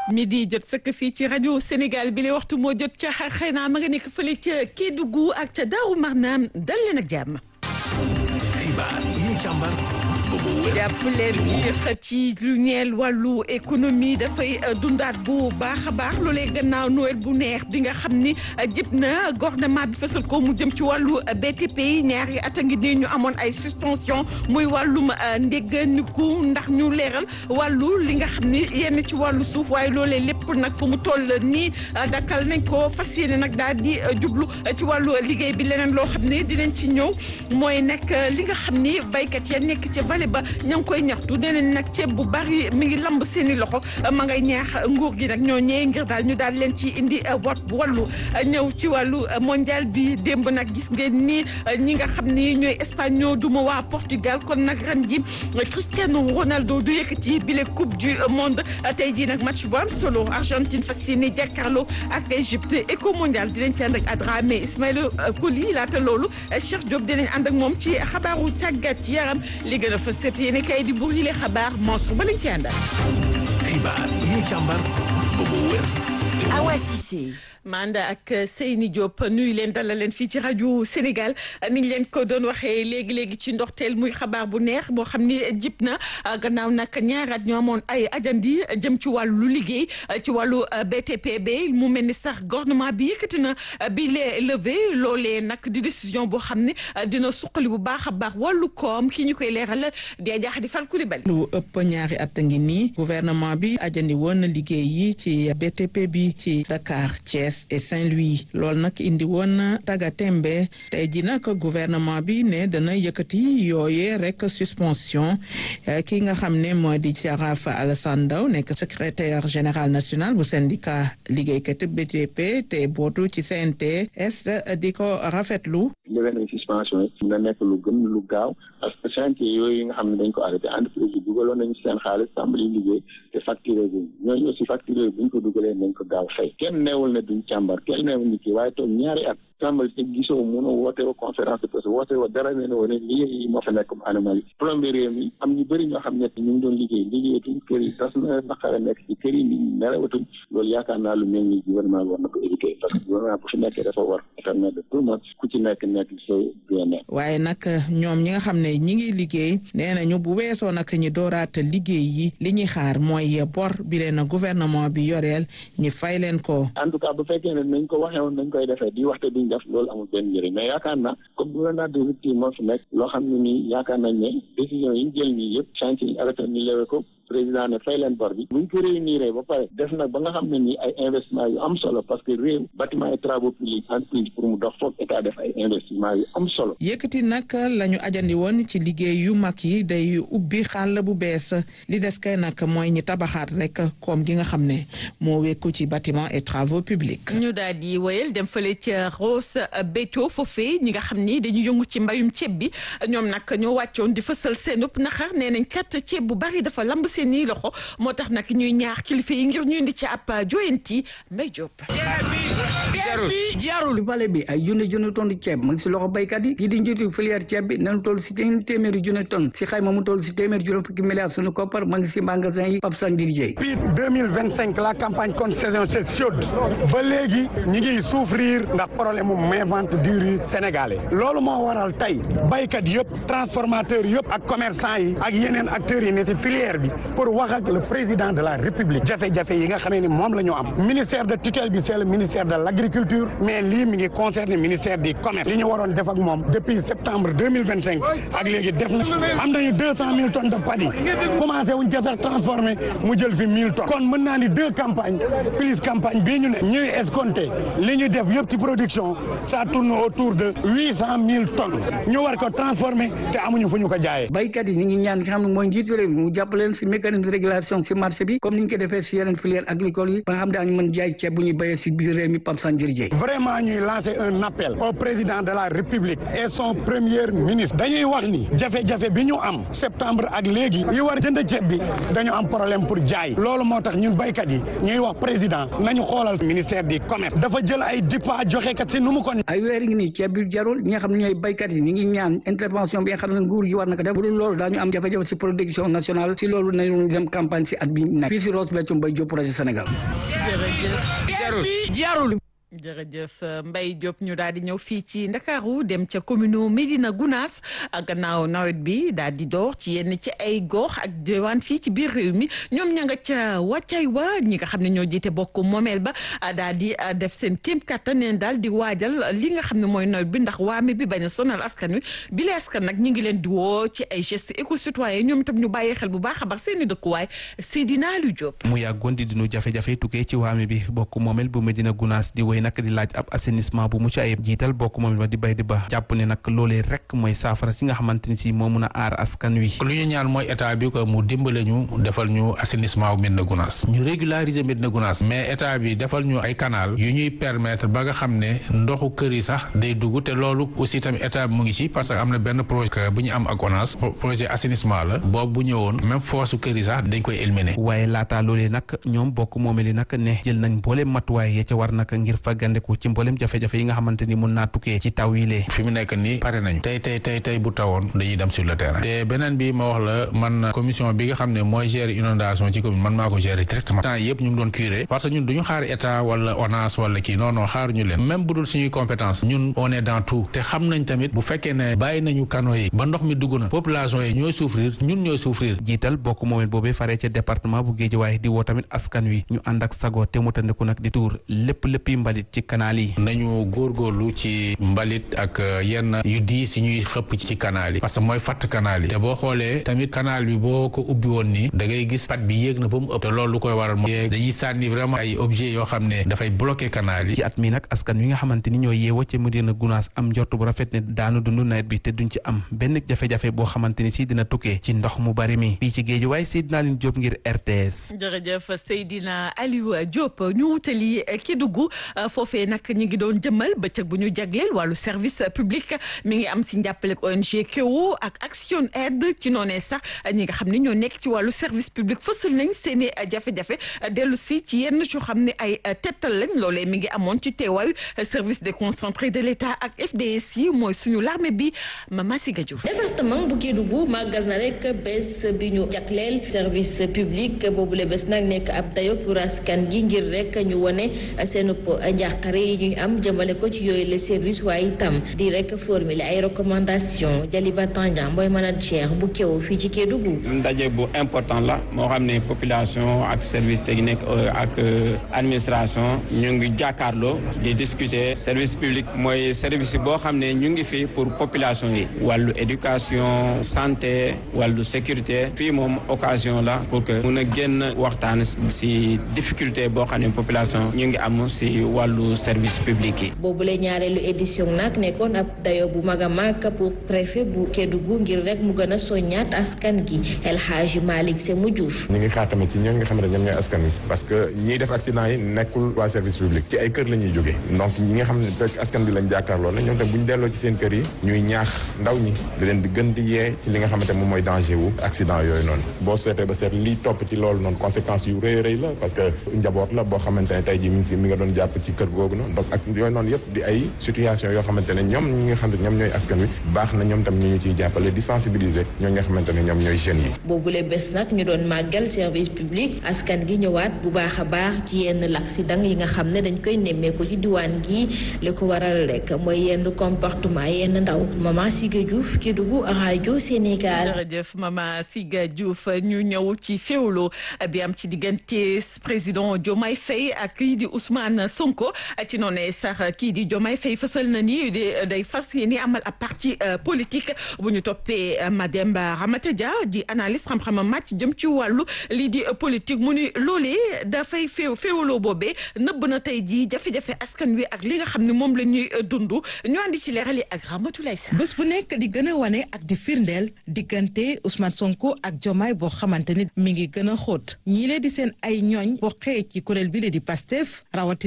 midi jot sëkk fii ci rajo Sénégal bi la waxtu moo jot ca xëy naa ma nga nekk fële ca Kédougou ak ca Daaru Marnaan dal leen ak jàmm. xibaar yi ñu càmbar ba mu wér jàpp leen ci xët yi lu ñeel wàllu économie dafay dundaat bu baax a baax loolee gannaaw Noël bu neex bi nga xam ni jib na gouvernement bi fësal ko mu jëm ci wàllu BTP yi ñaari at a ngi nii ñu amoon ay suspension muy wàllum ndégganiku ndax ñu leeral wàllu li nga xam ni yenn ci wàllu suuf waaye loolee lépp nag fu mu toll nii dakkal nañ ko fas yéene nag daal di jublu ci wàllu liggéey bi leneen loo xam ne dinañ ci ñëw mooy nag li nga xam ni baykat ya nekk ca vallée ba ña ngi koy ñaxtu nee nañ nag ceeb bu bari mi ngi lamb seen i loxo ma ngay ñaax nguur gi nag ñoo ñee ngir daal ñu daal leen ci indi wat wàllu ñëw ci wàllu mondial bi démb nag gis ngeen ni ñi nga xam ni ñooy Espagne ñoo duma waa Portugal kon nag ren ji Cristiano Ronaldo du yëkkati bile coupe du monde tey jii nag match bu am solo Argentine fas yéene jàkkaarloo ak Égypte éco mondial dinañ ci ànd ak Adramé Ismaïla Coly laata loolu Cheikh Diop dinañ ànd ak moom ci xabaaru tàggat yaram li gën a fa seet yéen kay di buur yi le xabaar Mansour ba lañ ci àndal. xibaar yi ñu càmbar ba mu wér Awa Cissé Manda ak Seyni Diop nuyu leen dalal leen fii ci rajo Sénégal ni ñu leen ko doon waxee léegi léegi ci ndorteel muy xabaar bu neex boo xam ni jib na gannaaw nag ñaari at ñoo amoon ay ajandi jëm ci wàllu liggéey ci wàllu BTP bi mu mel ni sax gouvernement bi yëkkati na bi lee levé loolee nag di décision boo xam ne dina suqali bu baax a baax wàllu koom ki ñu koy leeral dee jaax di fal Coulibaly. lu ëpp ñaari at a ngi nii gouvernement bi ajandi woon na liggéey yi ci BTP bi ci Dakar Thiès. et Saint-Louis loolu nag indi woon taga tembe tey ji nag gouvernement bi ne dana yëkkati yooyee rek suspension ki nga xam ne moo di Jaraaf Alassane Ndao nekk secrétaire général national bu syndicat liggéeykat BTP te bootu ci CNTS di ko rafetlu levé nañ suspension yi na nekk lu gën lu gaaw parce que chantier yooyu nga xam ne dañ ko arrêté entreprise bi dugaloon nañu seen xaalis tàmbali liggéey te facturé bi ñooñu aussi facturé bu ñu ko dugalee nañ ko gaaw fay kenn neewul ne duñ càmbar kenn neewul ni kii waaye toog ñaari at tàmbali te gisoo mënoo woote wa conférence de presse woote wa dara ne wone liggéey yi moo fa nekk comme anomalie plombier réew mi am ñu bëri ñoo xam ne ñu ngi doon liggéey liggéeyatuñ kër yi tas na naqare nekk ci kër yi nit ñi nelawatuñ loolu yaakaar naa lu mel ni gouvernement bi war na ko éviter parce que gouvernement bu fi nekkee dafa war permettre de tout le monde ku ci nekk nekk sa bien waaye nag ñoom ñi nga xam ne ñi ngi liggéey nee nañu bu weesoo nag ñi dooraat liggéey yi li ñuy xaar mooy bor bi leen gouvernement bi yoreel ñi fay leen ko en tout cas bu fekkee ne nañ ko waxee woon nañ koy defee di waxte duñ def loolu amul benn njëriñ mais yaakaar naa comme gouvernement de rupture moo fi nekk loo xam ne nii yaakaar nañ ne décision yi ñu jël nii yëpp chantier yi arrêté ñu lewe ko président ne fay leen bor bi buñ ko réunir ba pare def nag ba nga xam ne nii ay investissement yu am solo parce que réew bâtiment et travaux publics entreprise pour mu dox foog état def ay investissement yu am solo yëkkati nag la ñu ajandi woon ci liggéey yu mag yi day ubbi xàll bu bees li des kay nag mooy ñi tabaxaat rek koom gi nga xam ne moo wekku ci bâtiment et travaux publics ñu daal di wéyal dem fële ca Ross Béthio foofee ñi nga xam ni dañu yëngu ci mbayum ceeb bi ñoom nag ñoo wàccoon di fësal seen ëpp naxar nee nañ kat ceeb bu bari dafa lamb seen i loxo moo tax nag ñuy ñaax kilifa yi ngir ñu indi ci ab joyanti Mbay Diop. jaarul vallée bi ay junne junne tonne ceeb mu ngi si loxo baykat yi kii di njiitu filière ceeb bi nañu toll si téeméeri junne tonne si xayma mu toll si téeméeri juróom fukki milliards suñu koppar mu ngi si magasin yi Pape Sandir Dieye depuis deux mille vingt cinq la campagne contre saison c'est chaude ba léegi ñi ngi souffrir ndax problème mu main vente du riz sénégalais loolu moo waral tey baykat yëpp transformateur yëpp ak commerçant yi ak yeneen acteurs yi ne si filière bi pour wax ak le président de la république jafe-jafe yi nga xamee ni moom la ñu am ministère de tutelle bi c'est le ministère de l'agriculture mais lii mi ngi concerné ministère du commerce li ñu waroon def ak moom depuis septembre deux mille vingt cinq ak léegi def na am nañu deux cent mille tonnes de paddy commencé wuñ ko sax transformé mu jël fi mille tonnes kon mën naa ni deux campagnes plus campagne bii ñu ne ñuy escompté li ñu def yëpp ci production ça tourne autour de huit cent mille tonnes ñu war ko transformé te amuñu fu ñu ko jaayee. baykat yi ñu ngi ñaan nga xam ne mooy njiitu réew mi mu jàppale leen si mécanisme de régulation si marché bi comme ni ñu ko defee si yeneen filière agricole yi ba nga xam daañu mën jaay ceeb bu ñuy béyee si biir réew mi Pape Sanjiri Dieye vraiment ñuy lancer un appel au président de la république et son premier ministre dañuy wax ni jafe-jafe bi ñu am septembre ak léegi yi war jënd ceeb bi dañu am problème pour jaay loolu moo tax ñun béykat yi ñuy wax président nañu xoolal ministère du commerce dafa jël ay dippa joxe kat si nu mu ko ay weer ngi nii ceeb bi jarul ñi nga xam ne ñooy béykat yi ñi ngi ñaan intervention bi nga xam ne nguur gi war na ko def bu dul loolu daañu am jafe-jafe si production nationale si loolu nañu dem campagne si at bi nekk fii si Ross Béthio Mbaye Diop projet Sénégal jarul jërëjëf Mbaye Diop ñu daal di ñëw fii ci Ndakaaru dem ca commune Médina Gounass gannaaw nawet bi daal di door ci yenn ci ay gox ak diwaan fii ci biir réew mi ñoom ña nga ca wàccay wa ñi nga xam ne ñoo jiite bokk moomeel ba daal di def seen kéem kattan neen daal di waajal li nga xam ne mooy nawet bi ndax waame bi bañ a sonal askan wi bi la askan nag ñi ngi leen di woo ci ay gestes éco-citoyens ñoom itam ñu bàyyi xel bu baax a baax seen i dëkkuwaay Seydina Aliou Diop. mu yàggoon di dinu jafe-jafe tukkee ci waame bi bokk moomeel bu Médina Gounass di woy nag di laaj ab assainissement bu mucc ayib jiital bokk moom ba di bay di ba jàpp ne nag loolee rek mooy saafara si nga xamante ni si moo mun a aar askan wi lu ñu ñaan mooy état bi ko mu dimbale ñu defal ñu assainissement bu Médina Gounass ñu régulariser Médina Gounass mais état bi defal ñu ay canal yu ñuy permettre ba nga xam ne ndoxu kër yi sax day dugg te loolu aussi tamit état bi mu ngi ci parce que am na benn projet bu ñu am ak ONAS projet assainissement la boobu bu ñëwoon même force kër yi sax dañ koy éliminer waaye laataa loolee nag ñoom bokk moomee li nag ne jël nañ mboolem matuwaay ya ca war nag ngir faggandeku ci mboolem jafe-jafe yi nga xamante ni mun naa tukkee ci taw yi lee fi mu nekk nii pare nañu tey tey tey tey bu tawoon dañuy dem sur le terrain te beneen bi ma wax la man commission bi nga xam ne mooy gérer inondation ci commune man maa ko gérer directement temps yëpp ñu ngi doon curé parce que ñun duñu xaar état wala ONAS wala kii non non xaaruñu leen même bu dul suñuy compétence ñun on est dans tout te xam nañ tamit bu fekkee ne bàyyi nañu canaux yi ba ndox mi dugg na population yi ñooy souffrir ñun ñooy souffrir jiital bokk moomeel boobee faree ca département bu Guédiawaye di woo tamit askan wi ñu ànd ak sago te mu tandiku nag di tuur lépp léppi mbalit ci canal yi nañu góorgóorlu ci mbalit ak yenn yu diis yi ñuy xëpp ci canal yi parce que mooy fatt canal yi te boo xoolee tamit canal bi boo ko ubbi woon nii da ngay gis pat bi yéeg na ba mu ëpp te loolu lu koy waral mooy dañuy sànni vraiment ay objets yoo xam ne dafay bloqué canal yi ci at mi nag askan wi nga xamante ni ñoo yeewoo ca Médina Gounass am njort bu rafet ne daanu dund nawet bi te duñ ci am benn jafe-jafe boo xamante ni si dina tukkee ci ndox mu bari mi fii ci géej waaye Seydina Line Diop ngir RTS. jërëjëf Seydina Aliou Diop ñu wutali Kédougou foofee nag ñu ngi doon jëmmal bëccëg bu ñu jagleel wàllu service public mi ngi am si njàppale ONG Keo ak Action Aid ci noonee sax ñi nga xam ne ñoo nekk ci wàllu service public fësal nañ seen i jafe-jafe dellu si ci yenn yoo xam ne ay tettal lañ loolee mi ngi amoon ci teewaayu service déconcentré de l'État ak FDS yi mooy suñu l'armée bi Mama Siga Diouf. département bu Kédougou màggal na rek bés bi ñu jagleel service public boobule bés nag nekk ab dayo pour askan gi ngir rek ñu wone seen njàqare yi ñuy am jëmale ko ci yooyu le service waaye itam di rek formuler ay recommandation Jaliba Tandian mooy manager bu Keo fii ci Kédougou. ndaje bu important la moo xam ne population ak service technique ak administration ñu ngi jàkkaarloo di discuter service public mooy service boo xam ne ñu ngi fi pour population yi wàllu éducation santé wàllu sécurité fii moom occasion la pour que mun a génn waxtaan si difficulté boo xam ne population ñu ngi am si wàllu service public yi. boobule ñaareelu édition nag nekkoon ab dayo bu mag a mag pour préfet bu Kédougou ngir rek mu gën a soññaat askan gi El Hadji Malick Semou Diouf. ñu ngi xaar tamit ci ñoom nga xam ne ñoom ñooy askan wi parce que ñiy def accident yi nekkul waa service public ci ay kër la ñuy jógee donc ñi nga xam ne fekk askan bi lañ jàkkaarloo na ñoom tam bu ñu delloo ci seen kër yi ñuy ñaax ndaw ñi di leen di gën di yee ci li nga xamante moom mooy danger wu accident yooyu noonu boo seetee ba seet lii topp ci loolu noonu conséquences yu rëy rëy la parce que njaboot la boo xamante ne tey ji mi ngi mi nga doon jàpp ci kër googu noonu donc ak yooyu noonu yëpp di ay situation yoo xamante ne ñoom ñi nga xam ne ñoom ñooy askan wi baax na ñoom tam ñu ñu ciy jàppale di sensibiliser ñoo nga xamante ne ñoom ñooy jeunes yi boobule bés nag ñu doon màggal service public askan gi ñëwaat bu baax a baax ci yenn l'accident yi nga xam ne dañ koy nemmeeku ci diwaan gi li ko waral rek mooy yenn comportement yenn ndaw Mama Siga Diouf Kédougou rajo Sénégal. jërëjëf Mama Siga Diouf ñu ñëw ci féewloo bi am ci diggante président Diomaye Faye ak kii di Ousmane Sonko ci noonu sax kii di Diomaye Faye fësal na ni day fas yéene amal ab parti politique bu ñu toppee Mademba Ramata Dia di analyste xam-xamam màcc jëm ci wàllu lii di politique mu ni loolee dafay féew féewloo boobee nëbb na tey jii jafe-jafe askan wi ak li nga xam ne moom la ñuy dund ñu andi ci leeral yi ak Ramatoulaye Sarr. bés bu nekk di gën a wane ak di firndeel diggante Ousmane Sonko ak Diomaye boo xamante ni mi ngi gën a xóot ñii lee di seen ay ñooñ boo xëyee ci kuréel bi la di Pastef rawatina ay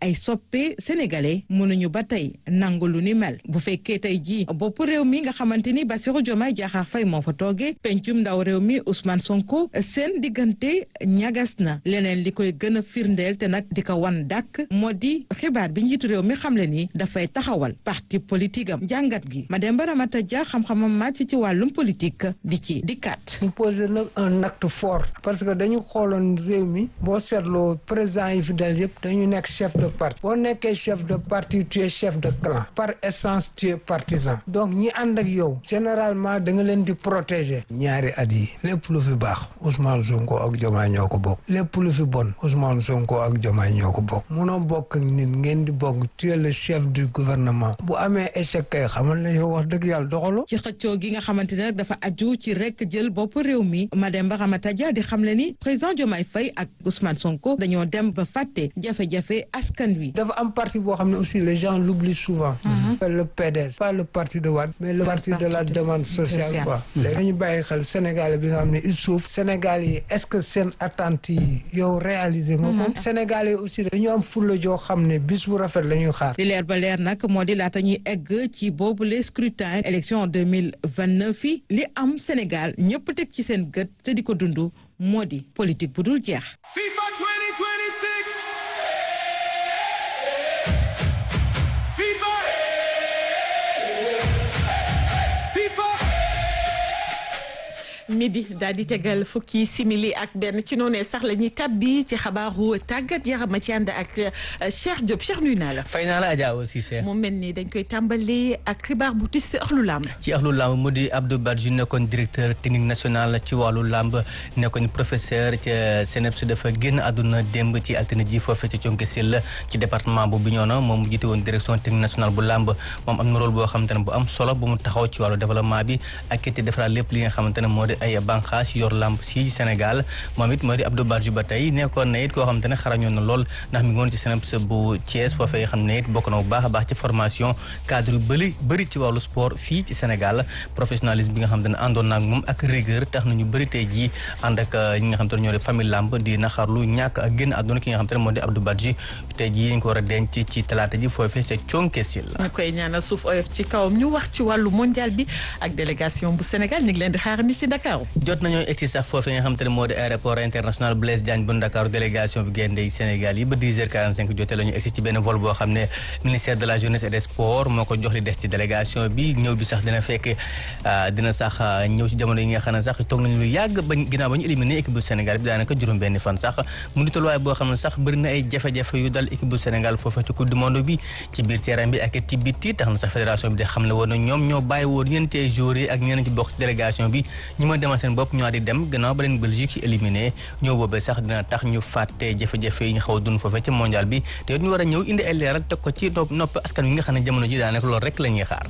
ay soppe sénégalais mënuñu ba tey nangu lu ni mel bu fekkee tey jii bopp réew mi nga xamante ni Bassirou Diomaye Diakhar Faye moo fa toogee pencum ndaw réew mi Ousmane Sonko seen diggante ñagas na leneen li koy gën a firndeel te nag di ko wan dàkk moo di xibaar bi njiitu réew mi xamle ni dafay taxawal parti politique am jàngat gi Mademba Ramata Dia xam-xamam màcc ci wàllum politique di ci dikkaat. ñu posé nag un acte fort parce que dañu xooloon réew mi boo seetloo président yi fi dal yëpp dañu nekk chef de parti boo nekkee chef de parti tu es chef de clan par essence tu es partisan donc ñi ànd ak yow généralement da nga leen di protéger ñaari at yi lépp lu fi baax Ousmane Sonko ak Diomaye ñoo ko bokk lépp lu fi bon Ousmane Sonko ak Diomaye ñoo ko bokk munoo bokk ak nit ngeen di bokk tu es le chef du gouvernement bu amee échec kay xamal na yow wax dëgg yàlla doxaloo ci xëccoo gi nga xamante ne nag dafa aju ci rek jël bopp réew mi Mademba Ramata Dia di xamle ni président Diomaye Faye ak Ousmane Sonko dañoo dem ba fàtte jafe-jafe askan wi. dafa am parti boo xam ne aussi les gens l'oublient souvent. le PDS pas le parti de Wade mais le parti de la demande sociale quoi. léegi dañu bàyyi xel Sénégal bi nga xam ne il suuf Sénégal yi est-ce que seen attentes yi yow réaliser moo ko. Sénégal yi aussi dañu am fulla joo xam ne bis bu rafet la ñuy xaar. li leer ba leer nag moo di laata ñuy egg ci boobu les scrutin élection deux mille vingt neuf yi li am Sénégal ñëpp teg ci seen gët te di ko dund moo di politique bu dul jeex. FIFA 2026. FIFA. FIFA. midi daal di tegal fukki simili ak benn ci noonee sax la ñuy tabbi ci xabaaru tàggat yaram ma ci ànd ak Cheikh Diop Cheikh nuyu naa la. fay naa la Adja aussi Cheikh. mu mel ni dañ koy tàmbali ak xibaar bu tis axlu làmb. ci axlu làmb mu di Abdou Badji nekkoon directeur technique national ci wàllu làmb nekkoon professeur ca CNEPS dafa génn àdduna démb ci altine ji foofee ci conke sil ci département bu Bignona moom mu jiite woon direction technique nationale bu làmb moom am na rôle boo xamante ne bu am solo bu mu taxaw ci wàllu développement bi ak it defaraat lépp li nga xamante ne moo di ay banqaas yor lamb si Sénégal moom it moo di Abdou Badji ba tey nekkoon na it koo xamante ne xarañoon na lool ndax mi ngi woon ci CNEPS bu Thiès foofee xam ne it bokk na bu baax a baax ci formation cadre yu bëri bëri ci wàllu sport fii ci Sénégal professionnalisme bi nga xamante ne àndoon naag moom ak rigueur tax na ñu bëri tey jii ànd ak ñi nga xamante ne ñoo di famille lamb di naxarlu ñàkk ak génn àdduna ki nga xamante ne moo di Abdou Badji tey jii ñu ko war a denc ci talaata ji foofee ca conke sil ñu koy ñaanal suuf oyof ci kawam ñu wax ci wàllu mondial bi ak délégation bu Sénégal ñu ngi leen di xaar ni ci Dakar jot nañoo egsi sax foofee nga xamante ne moo di aéroport international Blaise Diagne bu Dakar délégation bi gaynde yi Sénégal yi ba 10h45 jotee la ñu egsi ci benn vol boo xam ne ministère de la jeunesse et des sports moo ko jox li des ci délégation bi ñëw bi sax dina fekk dina sax ñëw ci jamono yi nga xam ne sax toog nañu lu yàgg ba ginnaaw ba ñu éliminé équipe bu Sénégal bi daanaka juróom benn fan sax mu di tolluwaay boo xam ne sax bëri na ay jafe-jafe yu dal équipe bu Sénégal foofee ci coupe du monde bi ci biir terrain bi ak ci biti tax na sax fédération bi di xam le woon na ñoom ñoo bàyyi woon ñeenti ay joueurs yi ak ñeneen ci bokk ci délégation bi ñi ma demal seen bopp ñoo di dem gannaaw ba leen Belgique ci éliminé ñëw boobee sax dina tax ñu fàtte jafe-jafe yi ñu xaw a dund foofee ci mondial bi te ñu war a ñëw indi ay leeral teg ko ci nopp askan wi nga xam ne jamono ji daanaka loolu rek la ñuy xaar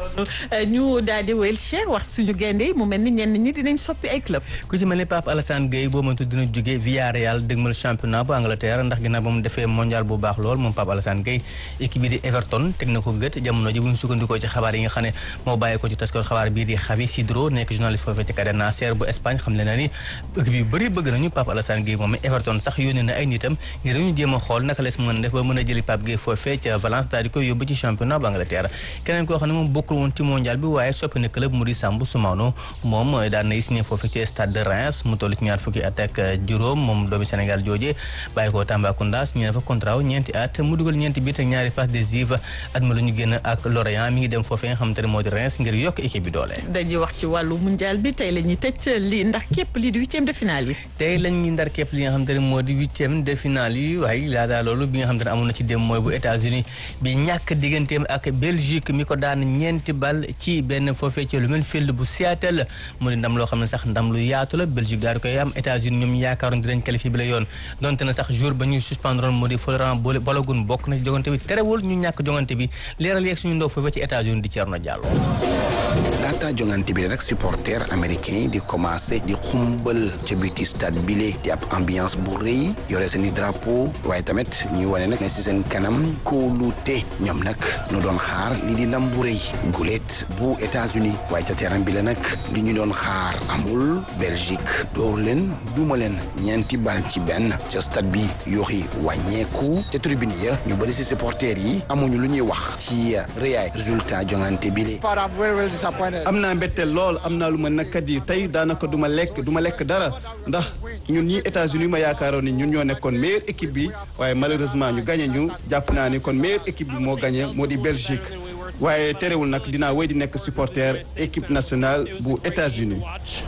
ñu daal di wéyal Cheikh wax suñu gaynde yi mu mel ni ñenn ñi dinañ soppi ay club ku ci mel ni Pape Alassane Gueye boo mëntu dina jóge Villarreal dëgmal championnat bu Angleterre ndax ginnaaw ba mu defee mondial bu baax lool moom Pape Alassane Gueye équipe bi di Everton teg na ko gët jamono ji bu ñu sukkandikoo ci xabaar yi nga xam ne moo bàyyi ko ci taskor xabaar bii di Javi Sidro nekk journaliste foofee ci Cadena Ser bu Espagne xam le na ni équipe yu bëri bëgg nañu Pape Alassane Gueye moom Everton sax yónnee na ay nitam ngir ñu jéem a xool naka lees mën a def ba mën a jëli Pape Gueye foofee ca Valence daal di koy yóbbu ci championnat bu Angleterre keneen koo xam ne moom bokkul woon ci mondial bi waaye soppi na club mu di Sambou Soumano moom daan nay signé foofee ci stade de Reims mu toll ci ñaar fukki at ak juróom moom doomi Sénégal jooje bàyyi ko Tambacounda signé na fa contrat wu ñeenti at mu dugal ñeenti bit ak ñaari passe décisive at ma la ñu génn ak Lorient mi ngi dem foofee nga xamante ne moo di Reims ngir yokk équipe bi doole dañuy wax ci wàllu mondial bi tey la ñuy tëj li ndax képp lii di huitième de finale yi tey lañ ñuy ndar képp li nga xamante ne moo di huitième de finale yi waaye laata loolu bi nga xamante ne amoon na ci dem mooy bu États-Unis bi ñàkk digganteem ak Belgique mi ko daan ñeenti bal ci benn foofee ci lu mel field bu Seattle mu di ndam loo xam ne sax ndam lu yaatu la Belgique daal di koy am États-Unis ñoom yaakaaroon dinañ qualifié bi la yoon donte na sax jour ba ñuy suspendroon moo di Florent Balogun bokk na ci jogante bi terewul ñu ñàkk jogante bi leeral yeeg suñu ndaw foofee ci États-Unis di Thierno Diallo laata jongante bi nag supporter américain yi di commencé di xumbal ca biti stade bile di ab ambiance bu rëy yore seen i drapeau waaye tamit ñuy wane nag ne si seen kanam kóolute ñoom nag nu doon xaar li di ndam bu rëy gulet bu États-Unis waaye ca terrain bi la nag li ñu doon xaar amul Belgique door leen duma leen ñeenti bal ci benn ca stade bi yooxi wàññeeku ca tribune ya ñu bëri si supporter yi amuñu lu ñuy wax ci rëyaay résultat jongante bile am naa mbetteel lool am naa lu ma nakkat yi tey daanaka du ma lekk du ma lekk dara ndax ñun ñi États-Unis ma yaakaaroon ni ñun ñoo nekkoon meilleure équipe bi waaye malheureusement ñu gagné ñu jàpp naa ni kon meilleure équipe bi moo gagné moo di Belgique waaye terewul nag dinaa wéy di nekk supporter équipe nationale bu États-Unis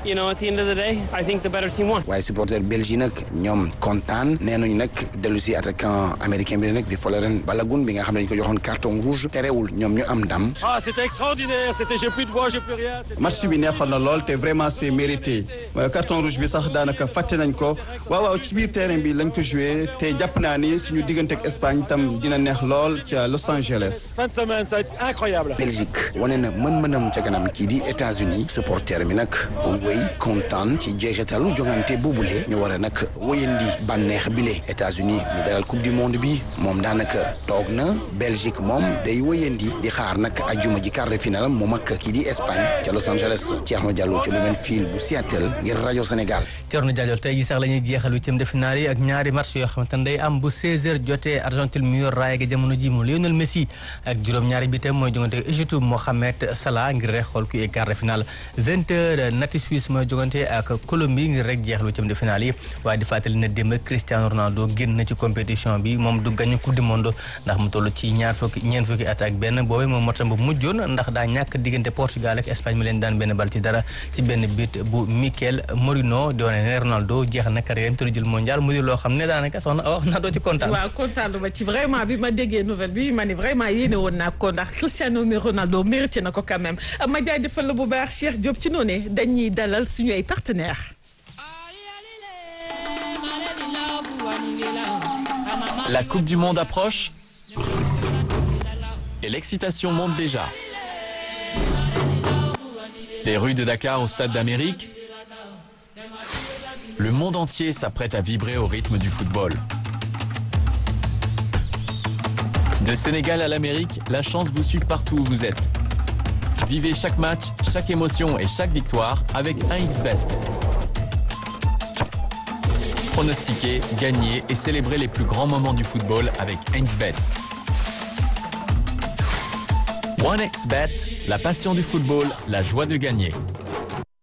waaye supporter Belgique nag ñoom kontaan nee nañu nag dellu si attaquant américain bi nag di Folarin Balogun bi nga xam ne dañu ko joxoon carton rouge terewul ñoom ñu am ndam. ah c'était extraordinaire c'était j'ai plus de voix j'ai plus rien. match bi neexoon na lool te vraiment c'est mérité carton rouge bi sax daanaka fàtte nañ ko waaw waaw ci biir terrain bi lañ ko joué te jàpp naa ni suñu diggante ak Espagne tam dina neex lool ca Los Angeles. fin de semaine ça va être incroyable. Belgique wane na mën-mënam ca kanam kii di États-Unis supporter mi nag wéy kontaan ci jeexitalu jongante boobule ñu war a nag wéyandi bànneex bile États-Unis mi dalal coupe du monde bi moom daanaka toog na Belgique moom day wéyandi di xaar nag ajuma ji quart de finale moom ak kii di Espagne ca Los Angeles Thierno Diallo ci Lumenfield bu Seattle ngir rajo Sénégal. Thierno Diallo tey jii sax la ñuy jeexal huitième de finale yi ak ñaari match yoo xamante ne day am bu 16h jotee Argentine mu yor raaya gi jamono ji mu Lionel Messi ak juróom-ñaari bi tam mooy jongante Égypte Mohamed Salah ngir rek xool ku quart de finale 20h nati Suisse mooy jongante ak Colombie ngir rek jeexal huitième de finale yi waaye di fàttali ne démb Cristiano Ronaldo génn na ci compétition bi moom du gagné coupe du monde ndax mu toll ci ñaar fukki ñeent fukki at ak benn boobee moom motam bu mujjoon ndax daa ñàkk diggante Portugal ak Espagne mi leen daan benn bal ci dara ci benn bit bu Mikel Morino di wane ne Ronaldo jeexal na carrière te du jël mondial mu di loo xam ne daanaka soxna wax naa doo ci kontaan. waaw kontaan ma ci vraiment bi ma déggee nouvelle bi ma ne vraiment yéene woon naa ko ndax Cristiano Ronaldo mérité na ko quand même ma jaajëfal la bu baax Cheikh Diop ci noonu dañuy dalal suñu ay partenaires. La Coupe du Monde approche et l'excitation monte déjà. Des rues de Dakar au Stade d'Amérique, le monde entier s'apprête à vibrer au rythme du football. De Sénégal à l'Amérique, la chance vous suit partout où vous êtes. Vivez chaque match, chaque émotion et chaque victoire avec 1xBet. Pronostiquez, gagnez et célébrez les plus grands moments du football avec 1xBet. 1xBet, la passion du football, la joie de gagner.